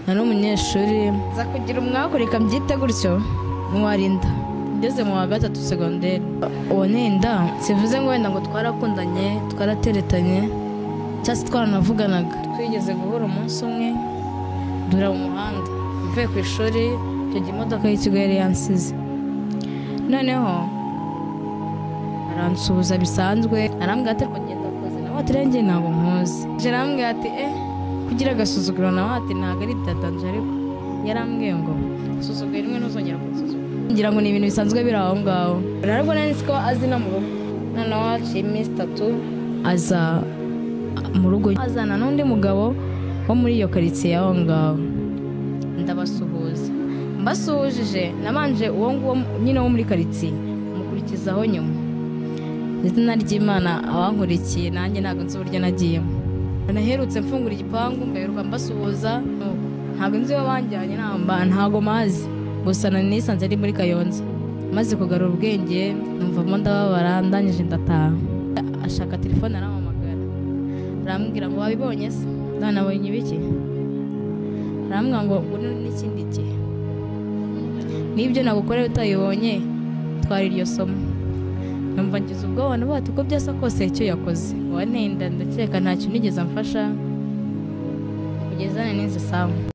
nari umunyeshuri za kugira umwaku reka mbyite gutyo mwarinda ngeze mu wa gatatu segonderi uwo ninda sivuze ngo wenda ngo twarakundanye twarateretanye cyangwa se twaranavuganaga twigeze guhura umunsi umwe dura mu muhanda mvuye ku ishuri icyo gihe imodoka y'ikigo yari yansize noneho aransuhuza bisanzwe arambwira ati rwogenda ngenda kuza nawe ati renge ntabwo nkuzi arambwira ati eh kugira agasuzuguro nawe ati ntabwo ari byatanze ariko yarambwiye ngo susugura rimwe ntuzongera kunsuzugura ngira ngo ni ibintu bisanzwe biri aho ngaho ntabwo nari nzi ko azi no mu rugo noneho haciye iminsi itatu aza mu rugo azana n'undi mugabo wo muri iyo karitsiye y'aho ngaho ndabasuhuza mbasuhujije nabanje uwo nguwo nyine wo muri karitsiye mukurikizaho nyuma izina ry'imana abankurikiye nanjye ntabwo nzi uburyo nagiyemo naherutse mfungura igipangu mbaheruka mbasuhuza ntabwo nzi iyo banjyanye ntabwo mazi gusa nisanze ari muri kayonza maze kugarura ubwenge numvamo ndababara ndangije ndataha ashaka telefone arampamagara arambwira ngo wabibonye se ndanabonye ibiki arambwira ngo ubu n'ikindi gihe n'ibyo nagukorera utayibonye twari iryo somo numva ngize ubwoba n'ubati uko byasa kose icyo yakoze wanenda ndakeka ntacyo nigeze amfasha kugeza nanize samu